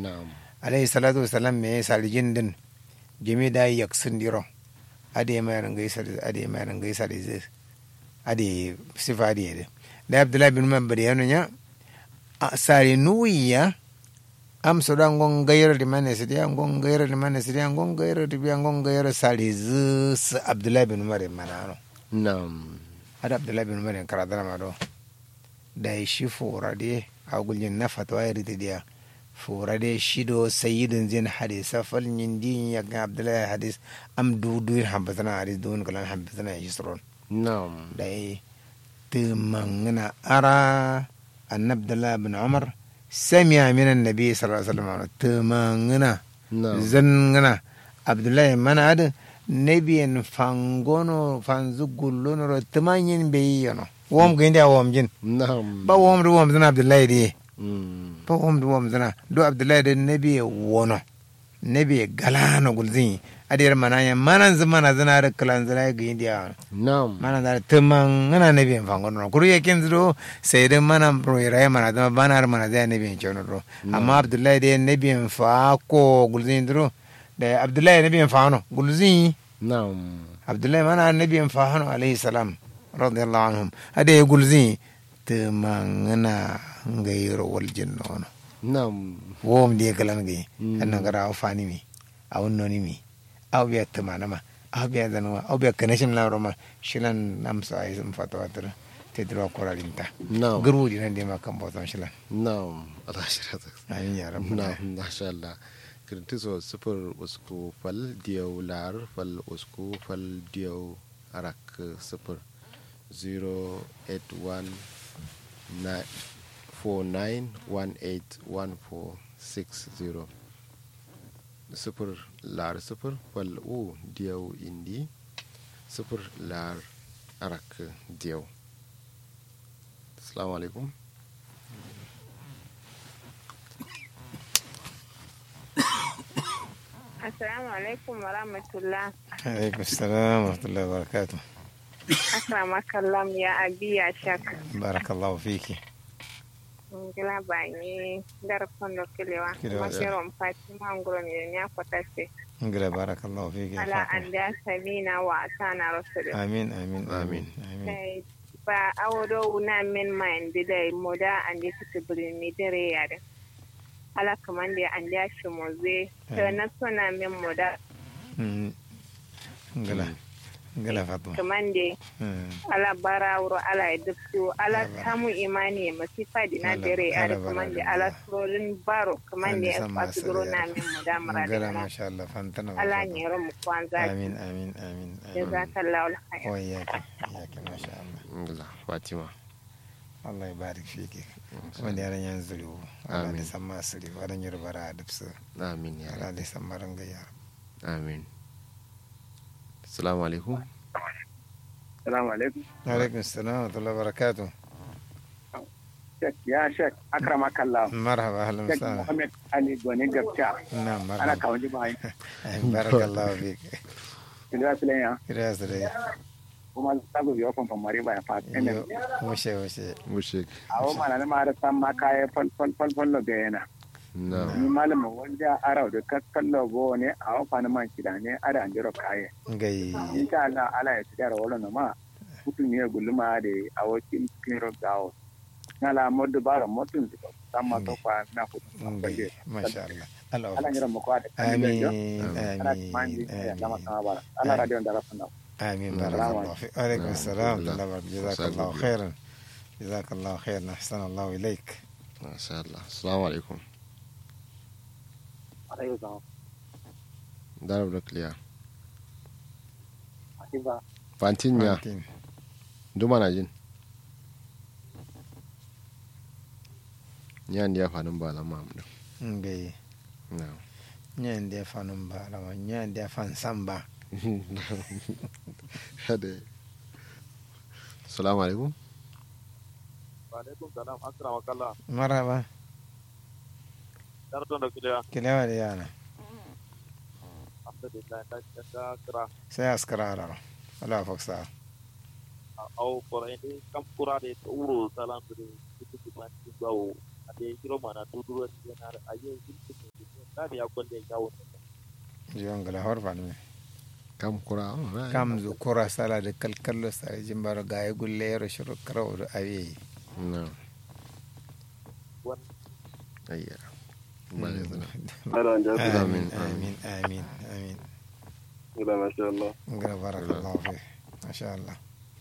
na'am alayhi salatu wasalam me salijin din jimi da yaksun diro ade mai rangai sar ade mai rangai sar zai ade sifa ade de da abdullah bin umar bari yanu nya a sari nuwiya am so dan gon gayar di mane sidi an gon gayar di mane sidi an gon gayar di an gon gayar sari zus abdullah bin umar manano na'am ada abdullah bin umar kara dara ma do da shi fura de a guljin na fatwa ya riti dia fura de shi do sayyidin zin hadisa fal yin din ya ga abdullah hadis am du du hambatana hadis dun kalan hambatana yisron na'am da yi tumangana ara an abdullah bin umar sami'a min annabi sallallahu alaihi wasallam tumangana na'am zangana abdullah mana ada nebiyen fangono fanzugullono ro tumanyin beyono wom gindi a wom jin na'am ba wom du wom zana abdullahi de Mm. ba wom du wom zana do abdullahi de nebi wono nebi galano gulzin adir mananya manan zamana zana da kalan zana ga india na'am mana da tuman ngana nebi fangono no kuru yakin zuro sai da mana pro ira mana da banar mana da nebi chono ro amma abdullahi de nebi fa ko gulzin duro da abdullahi nebi fa no gulzin na'am abdullahi mana annabi fahanu alaihi salam radiyallahu anhum ade gulzi te mangana ngayro wal jinnono na'am wom de galan gay Mm. anna gara aw fani mi aw noni mi aw biya te manama aw biya zanwa aw biya kanashim la roma shilan nam sa ay zum fatwa tara te dro koralinta na'am gurwu dinan de makam botan shilan na'am rashida amin ya rabbal na alamin masha Allah kirtiso sifir usku fal diyau lar fal usku fal diyau arak sifir 081 49181460 sifir lar sifir fal u diyau indi sifir lar arak diyau assalamu alaikum Assalamu alaikum wa rahmatullah. alaikum assalam wa rahmatullahi wa barakatuh Akramakallam ya abi ya shak. barakallahu fiki Ngila banyi darafon do kilewa. Kilewa, Masirom Fatima ngoro ni ya kotase. ngila barakallahu fiki ya Ala Fatima. anda sabina wa asana rasul. amin amin Amin. amin Sai ba awodo una min mind dai moda ande suke brin mi dare yare. Ala kamande ande shi moze. To Amin. na sona min moda Mm. ngila ngila fatma kamande Mm. ala bara wuro ala e dubtu ala Ala bara. tamu imani e masifa dina Ala- dere ala ala bara kamande da ala bara. surorin baro kamande Allah e sama fasuguro asali na ya min mu damara ngila dina masha Allah fantana wa ala fatma. nyero mu kwanza amin amin amin amin jazakallahu alkhair wa iyyaka iyyaka masha Allah Alhamdulillah, Fatima Allah ya barik fiki kuma da yaran yan zulu Allah Amin. da sama asiri wadan yurbara a dubsu amin ya Allah Rabbi. da sama ranga ya amin assalamu alaikum Salamu alaikum. alaikum assalam wa rahmatullahi wa barakatuh Shek, ya Shek, akrama kallah. marhaba ahlan wa Shek sahlan Muhammad Ali Gwani Gabta. na Ana marhaba kawo ji bayan. barakallahu fiki Kiliya su lenya. kira su dai Kuma za ku biyo kwamfan mari bayan fat. yo mushe mushe mushik A wo mana na mara san ma kaya fal fal fal fal lo ga yana. na Ni malama wanda arau da kaskan logo ne a wo fana man kida ne ada an jiro kaya. gai Insha Allah ala ya tsara wala na ma. Kutu ne gulma da a wakin kiro gawo. Na la modu bara motun da sama to kwa na kutu. gai masha Allah Allah Ala nyira mu kwa da. amin Ana amin mandi ya lama amin kama bara. Ala radio da rafa na. آمين نعم. بارك الله فيك وعليكم نعم. السلام الحمد ورحمة لله. الله وبركاته جزاك وسعد الله بك. خيرا جزاك الله خيرا أحسن الله إليك masha Allah assalamu alaikum Alayhi salam. darab da clear Akiba. fantin ya فانتين. duma na jin yan ya fanin ba lama mu ngai na nyan dia fanum ba lawa nyan dia fan samba hade assalamu alaikum alaikum salam asra makalla marhaba darton da kuliya kilewa da yana alhamdulillah ta ta kira sai askara ara wala faksa au por ende kam kura de uro salam de kutu man bawo ade kiro mana tuduro yana aye kutu na da ya kulle ya wuce jiyon gala hor fan me kam kura oh, right. kam zu kura sala de kalkallo sa jimbaro gaye gulle yero shuru karaw do awi no wani ayya ba da zana Ana da Amin, amin amin. amin amin amin Ila masha Allah. ngara barakallahu fi masha Allah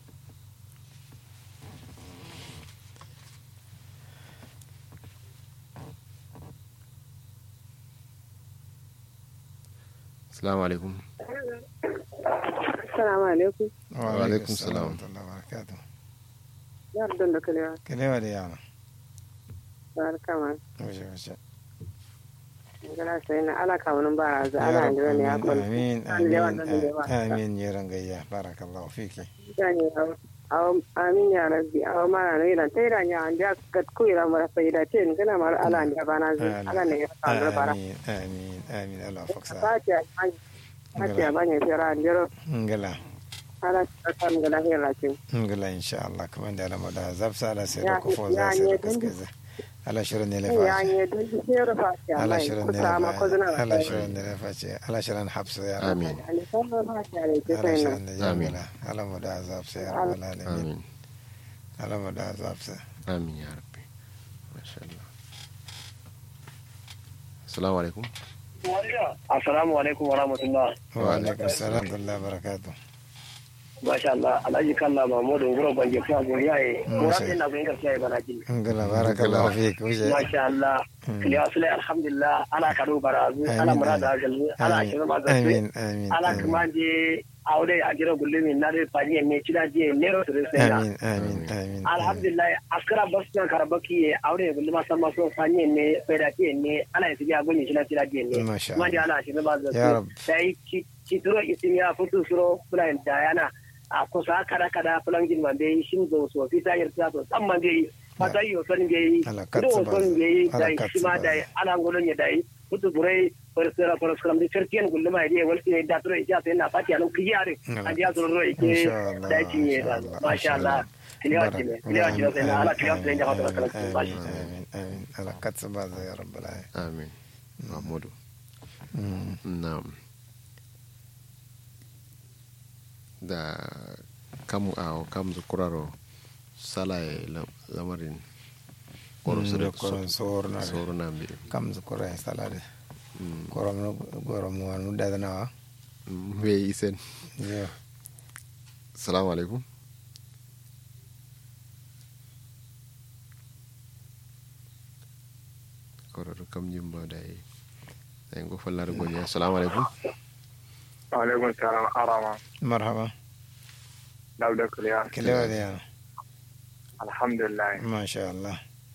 assalamu alaikum Assalamu alaikum. Wa alaikum salam. wa rahmatullahi wa barakatuh Yar don da kalewa. kelewa da yana Barka ma. wace wace Ngala sai na ala ka wani bara za Ya ala Rabb, ndira ne ya kon. amin An da yawan amin nan da yawa. amin yeran gayya barakallahu fiki Yani aw amin ya rabbi aw mara no ila tayra nya anja kat ku ila mara faida tin kana mar ala anja bana zu ala ne ya kan bara. amin amin amin Allah faksa Fatiha Fatiha banya tira ndiro ngala ala kan ngala hela tin. ngala insha Allah kuma da alama da zafsa da sai da Ya- kufo ya za sai da ne din- kaskaza ala shirin ne Ya lafa nye dun tira Fatiha. ala mai shirin ne kusa ma ko zuna. lafa ala shirin ne lafa ce ala shirin hafsa ya rabu amin Ali sallallahu Fatiha ne ke ala sai na. shirin ne Amin. jamila ala mu da zafsa ya rabu alamin amin ala mu da zafsa amin ya rabbi masha Allah assalamu alaikum Assalamu alaikum wa rahmatullah. wa alaikum salam wa rahmatullahi wa barakatuh Masha Allah. Alhaji Kalla Mahmudu Nguro Bange kuma goriya ye. Mm, Kura sai. ɗin na kun gaskiya bana jin. ngala barakallahu fik wuce Masha Allah. Mm. Kiliya sule alhamdulillah. Ala kado barazu. Ala Amin, murada amin. ajalmi. Ala amin shirin mazafi. amin amin Ala amin kuma je aure a gira gullumin na dai fani ne cida je nero su sai na. amin amin amin alhamdulillah askara bas na karabaki ye awre gulluma sama so fanye ne feda ti ne ala yi tiya gonyi shila tira di ne Masha kuma di ala shi ne ba Ya za Rab. sai ci ci turo isin ya futu suro fulan dayana a kusa kada kada fulan jin man dai shin zo so fi ta yarda so san man dai fata yi o son dai Ala do katsu o ba son za. dai Ala dai katsu shi ma ba dai za. ala ngolon ya dai futu burai farsara farskaram di certian gulluma dai walti ne da turo ija sai na fati anu kiyare Ala an dia suro ike Insha Allah, dai cinye da insha Allah, masha insha Allah kiliya Barak- cinye kiliya cinye sai na ala kiliya sai ya hausa kala amin masha amin amin ala katsu ba za ya rabbal alamin amin mahmudu Mm. na'am da kam a kam zu kuraro salaye lam- lamarin koro Mm, sore da koron sorna de. soro na mbi kam su kura salade Mm, korom no gorom no wan mudda na wa mm, we isen yo assalamu alaikum kororo kam jimba dai ay go fallar gonya assalamu alaikum alaikum salam arama marhaba dauda kuliya kelewa da yana alhamdulillah masha Allah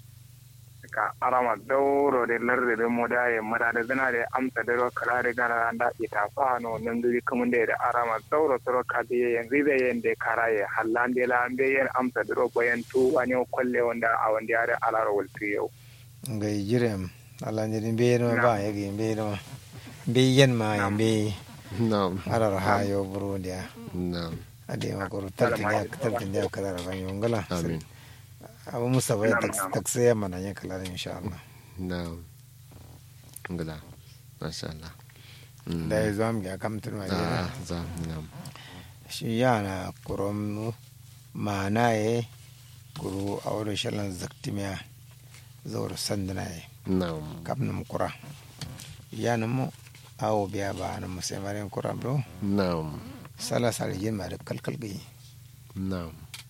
ka arama dauro de larde de moda ye mada de gana de amsa de ro kala de gana anda ita fa no nanduri kamunde de arama dauro toro ka de yen ribe yen de karaye hallande la ambe yen amsa de ro boyen tu wani o kolle wonda a wandi are alaro wolti yow ngai jirem Allah ne be no ba ya gi be no be yen ma ya be na'am arar ha yo buru dia na'am ade ma ko tartin ya tartin ya kala ra ban yongala amin abu musa bai Na'am, tak na'am. taksiya mana ya kala insha Allah na'am ngala masha Allah Mm. da ya zo am ga kam tun wa ah za na'am shi yana kurom mana ye kuru a wadda shalan zaktimiya zaur sandana ye na'am kapnum kura yana mu awo biya ba na musamarin kura bro na'am sala salijin ma da kalkal gai na'am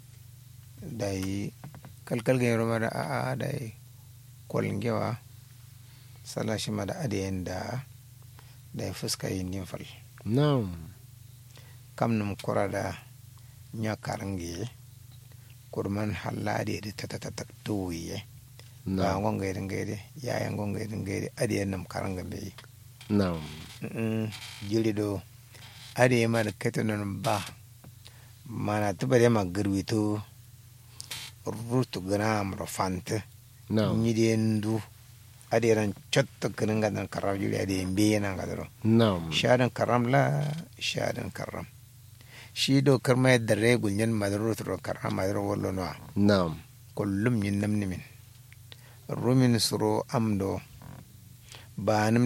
da yi kalkal gai roma da a'a da yi kwalin sala shi ma da adiyan da da ya fuska yin nimfal na'am kamnum kura da nya karangi kurman hallade da tatatatak tuwiye ba na'am ngon gaidin gaide yayan ngon gaidin gaide adiyan nam karanga be na'am mm jili do adiye ma da katanon ba mana tubare ma girwito rutu gram rofante na'am nyide ndu adiran chotto kinanga dan karam juli adiye be yana gadaro na'am shadan karam la shadan karam shi do karma yadda regul nyan madaro to karam madaro wallo no na'am kullum yin namni min rumin suro amdo ba